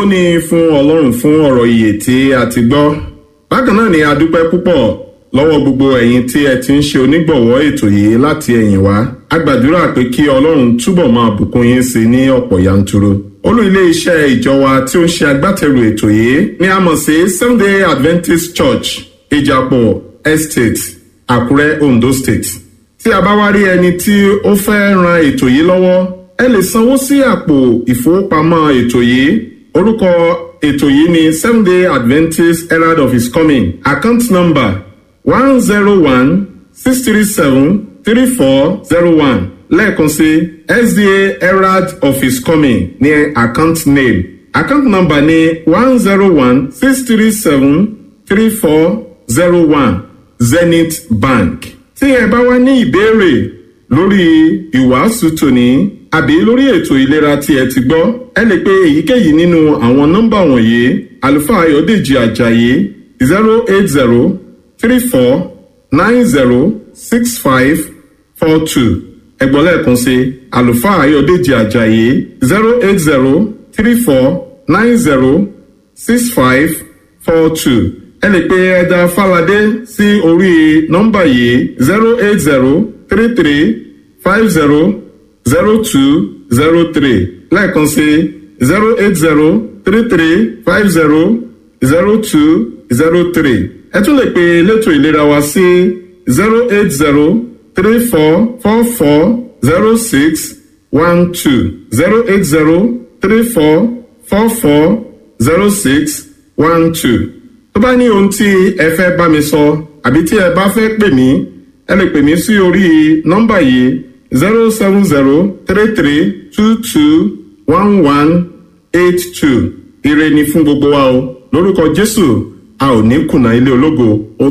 ni fún ọlọ́run fún ọ̀rọ̀ ìyè tí a ti gbọ́ bákan náà ni a dúpẹ́ púpọ̀ lọ́wọ́ gbogbo ẹ̀yin tí ẹ ti ń ṣe onígbọ̀wọ́ ètò yìí láti ẹ̀yìn wá a gbàdúrà pé kí ọlọ́run túbọ̀ máa bùkún yín sí ní ọ̀pọ̀ yanturu olú ilé iṣẹ́ ìjọ wa tí ó ń ṣe agbátẹrù ètò yìí ni a mọ̀ sí sunday adventist church ìjàpọ̀ estate àkúrẹ́ ondo state tí a bá wá rí ẹni tí ó fẹ́ ran ètò yìí lọ́wọ́ ẹ lè sanwó sí àpò ìfowópamọ́ ètò yìí orúkọ ètò yìí ni seven day adventist herald of his coming account number one zero one six three seven three four zero one lẹ́ẹ̀kan sí sda herald of his coming ní account name account number ní one zero one six three seven three four zero one zenith bank tí ẹ bá wá ní ìbéèrè lórí ìwàásù tòní àbí lórí ètò ìlera tí ẹ ti gbọ́ ẹ lè pe èyíkéyìí nínú àwọn nọ́mbà wọ̀nyí àlùfáà ayọ̀dèjì ajayi zero eight zero three four nine zero six five four two ẹgbọ́n lẹ́ẹ̀kan sí àlùfáà ayọ̀dèjì ajayi zero eight zero three four nine zero six five four two ẹ lè pe ẹja fàlàdé sí orí nọ́mbà yìí zero eight zero three three five zero zero two zero three lẹ́ẹ̀kan sí zero eight zero three three five zero zero two zero three ẹ tún lè pe elétò ìlera wa sí zero eight zero three four four four zero six one two zero eight zero three four four four zero six one two tó bá ní ohun tí ẹ fẹ́ bá mi sọ àbí tí ẹ bá fẹ́ pè mí ẹ lè pè mí sí orí nọ́mbà yìí zero seven zero three three two two one one eight two ire ni fún gbogbo wa o lórúkọ jésù a ò ní kùnà ilé ológo.